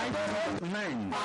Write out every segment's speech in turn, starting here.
9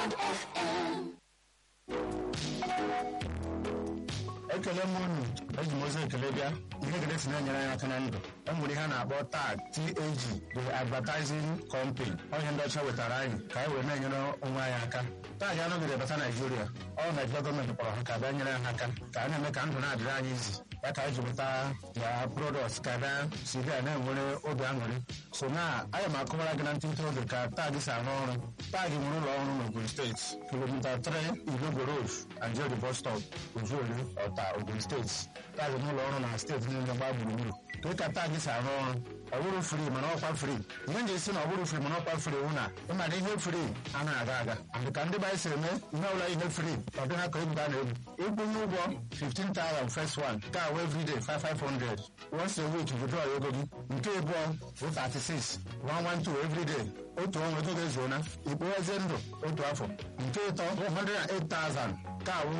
ekele m unu eji m ozi ekele bịa ihe ekele si na-enyere anyị aka na ndụ e nwere ihe a na-akpọ tag tag the advertising company onye ndị ọcha wetara anyị ka anyị were na-enyere onwe anyị aka tag anọgide bata naijiria ọ naijiria gọọmenti kpọrọ ha ka bịa nyere ha aka ka a na-eme ka ndụ na-adịrị anyị izi ya ka anyị ji weta ya product ka bịa si bịa na-enwere obi aṅụrị so na anya m akọwara gị na ntịntị oge ka tag si arụ ọrụ tag nwere ụlọ ọrụ n'ogun steeti kilomita 3 ilogo road anjeli bus stop ojuolu ọta ogun steeti tag n'ụlọ ọrụ na steeti niile gbaa gburugburu ka ka tag si arụ ọrụ ọ bụrụ fri mana ọkwa fri ihe nji esi na ọ bụrụ fri mana ọkwa fri hụ na ịmana ihe fri anaghị aga aga and ka ndị be anyị si eme ihe ọbụla ihe fri ọ dị ha ka egwu a na-egwu ịkwụnye ụgwọ 15,000 first one ka awụ everyday 5500 once a week withdraw ego gị nke abụọ bụ 36 112 everyday otu ọnwa ego ga-ezuona ikpoghezie ndụ otu afọ nke ịtọ 108,000 ka awụ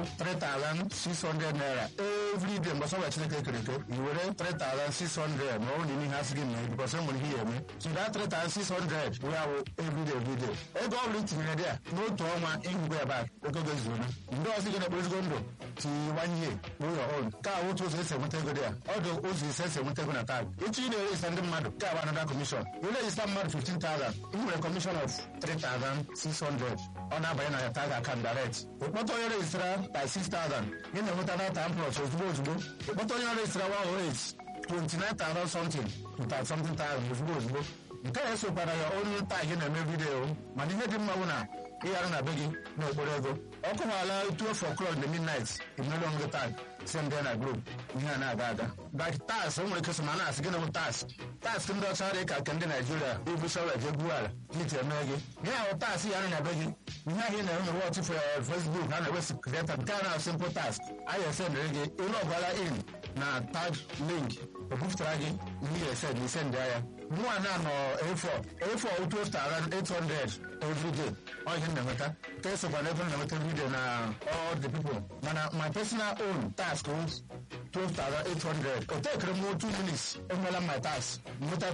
3,600 naira everyday mgbe sọwa chineke kere eke i were 3,600 ma ọ bụ na ihe asị gị mee bikọs e nwere ihe ya eme so that 3,600 wee awụ everyday everyday ego ọ bụla itinyere dị a n'otu ọnwa ịhụgo ya bak ego ga-ezuona ndị ọzọ gị na-ekpo ezigbo ndụ tiwanye ụlọ ọrụ ka awụ otu ụzọ esi enweta ego dị ya ọ dị ụzọ ise esi enweta ego na tag echi ị na-erejista ndị mmadụ ka abụ anada kọmishọn irejista mmadụ 15,000 ị nwere kọmishọn of 3,600 ọ na-abanye na ya tag account direct ịkpọta onye rejistara by 6,000 ị na-enweta data amplọs ozugbo ozugbo ịkpọta onye rejistara 108 29,000 something to 30 something thousand ozugbo ozugbo nke a esokwara ya onye tag na-eme vidiyo mana ihe dị mma bụ na ịghara na be gị n'okporo ego ọ kụwala 12 o'clock in the midnight imere onwe gị tag send na group ihe a na-aga aga like tas o nwere kesoma na-asị gị na bụ tas tas ndị ọcha dị ka nke ndị naijiria ibu shọvel je gbuo ala iji eme gị ihe ahụ tas ya na be gị ihe ahụ ị na-enwe wọt fọ facebook ha na-ewesi kreta nke a na simple task anyị esendịrị gị ịlụ ọgwala in na tag link o bupụtara gị ihe esend isend ya mụa na nọ a4 a4 2800 everyday ọ ihe na-enweta ka esokwa na ebe na-enweta everyday na all the people mana my personal own task was 12,800 o tekere m 2 minutes enwela my task nweta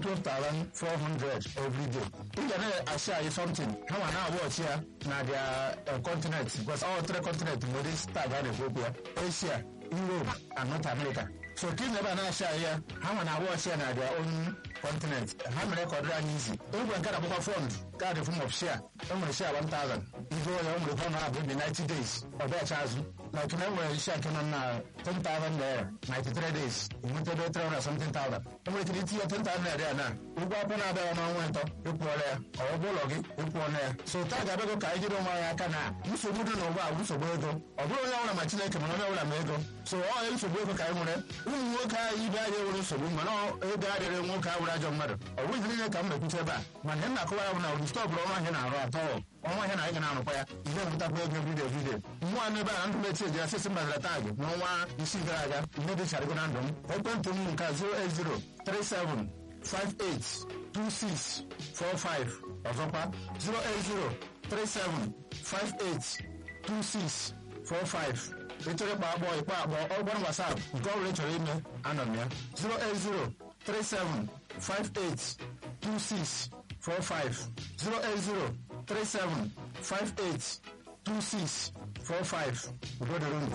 12,400 everyday ị ga na-asị anyị something ha ma na-awọchi ya na their continent because all three continent nwere tag a na-ekwu okwu ya Asia Europe and North America so ka ị na ebe a na-asị anyị ya ha ma na-awọchi ya na their own continent ha mere ka ọ dịrị anyị izi egwe nke na-agbakwa fọnd kaadị fom of share enwere share 1000 igo ya o nwere fọnd na-abụ dị 90 days ọ bịacha azụ like na enwere share nke nọ na 10,000 naira 93 days enwetebe 300 something thousand enwere ike itinye 10,000 naira ya na ụgwọ akwụ na-abịaghị n'ọnwa ịtọ ịkwụọla ya ọ bụ ụlọ gị ịkwụọla ya so taa ga-abịago ka anyị jiri onwe anyị aka na nsogbu dị n'ụwa bụ nsogbu ego ọ bụrụ onye ọbụla ma chineke mana onye ọbụla ma ego so ọ ya nsogbu ego ka anyị nwere ụmụ nwoke anyị ibe anyị nwere nsogbu mana ego adịrị nwoke ahụ ajọ mmadụ ọ bụghị niile ka m mekwuche ebe a mana ihe na-akọwa ya bụ na ụdị stọọ bụrụ ọnwa ahịa na-arụ atọ ọnwa ahịa na anyị ga na-arụkwa ya ihe enwetakwa ego vidiyo vidiyo mmụọ n'ebe a na ndụ mechi eji asịsị mbazara taagị n'ọnwa isii gara aga ihe dị charịgo na ndụ m ekwentị m nke 08037582645 ọzọkwa 08037582645 ịchọrọ ịkpa agbọ ịkpa agbọ ọgbara wasap nke ọ bụla ị chọrọ ime anọ m ya 08037582645 08037582645 udo dịrị ndụ